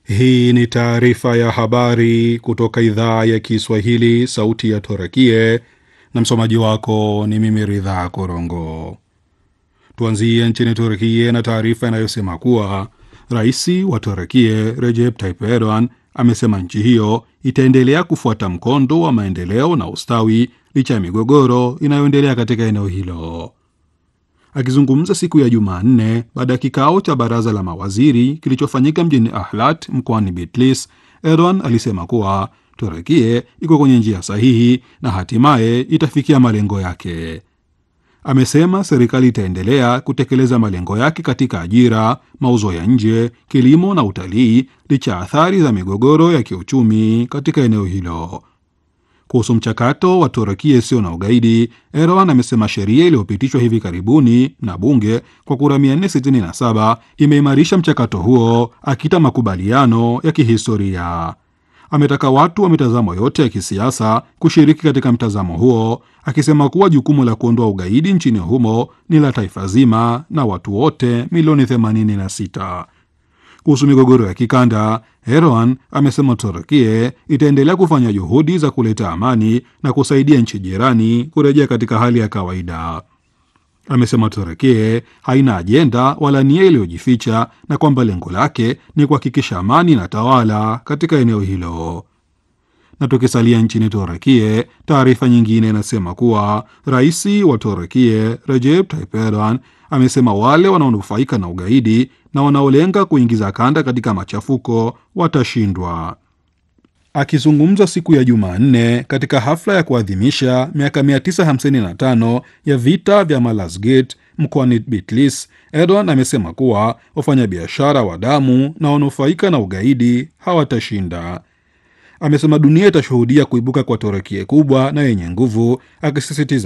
Hii ni taarifa ya habari kutoka idhaa ya Kiswahili, sauti ya Torakie, na msomaji wako ni mimi Ridhaa Korongo. Tuanzie nchini Turkie na taarifa inayosema kuwa rais wa Turkie Recep Tayyip Erdogan amesema nchi hiyo itaendelea kufuata mkondo wa maendeleo na ustawi licha ya migogoro inayoendelea katika eneo hilo. Akizungumza siku ya Jumanne baada ya kikao cha baraza la mawaziri kilichofanyika mjini Ahlat mkoani Bitlis, Erdogan alisema kuwa Turekie iko kwenye njia sahihi na hatimaye itafikia malengo yake. Amesema serikali itaendelea kutekeleza malengo yake katika ajira, mauzo ya nje, kilimo na utalii licha ya athari za migogoro ya kiuchumi katika eneo hilo. Kuhusu mchakato wa Turukia isiyo na ugaidi, Erdogan amesema sheria iliyopitishwa hivi karibuni na bunge kwa kura 467 imeimarisha mchakato huo, akita makubaliano ya kihistoria. Ametaka watu wa mitazamo yote ya kisiasa kushiriki katika mtazamo huo, akisema kuwa jukumu la kuondoa ugaidi nchini humo ni la taifa zima na watu wote milioni 86. Kuhusu migogoro ya kikanda, Erdogan amesema Turkie itaendelea kufanya juhudi za kuleta amani na kusaidia nchi jirani kurejea katika hali ya kawaida. Amesema Turkie haina ajenda wala nia iliyojificha na kwamba lengo lake ni kuhakikisha amani na tawala katika eneo hilo. Na tukisalia nchini Turkie, taarifa nyingine inasema kuwa rais wa Turkie Recep Tayyip Erdogan amesema wale wanaonufaika na ugaidi na wanaolenga kuingiza kanda katika machafuko watashindwa. Akizungumza siku ya Jumanne katika hafla ya kuadhimisha miaka 955 ya vita vya Malazgirt mkoani Bitlis, Erdogan amesema kuwa wafanyabiashara wa damu na wanufaika na ugaidi hawatashinda. Amesema dunia itashuhudia kuibuka kwa Turukia kubwa na yenye nguvu, akisisitiza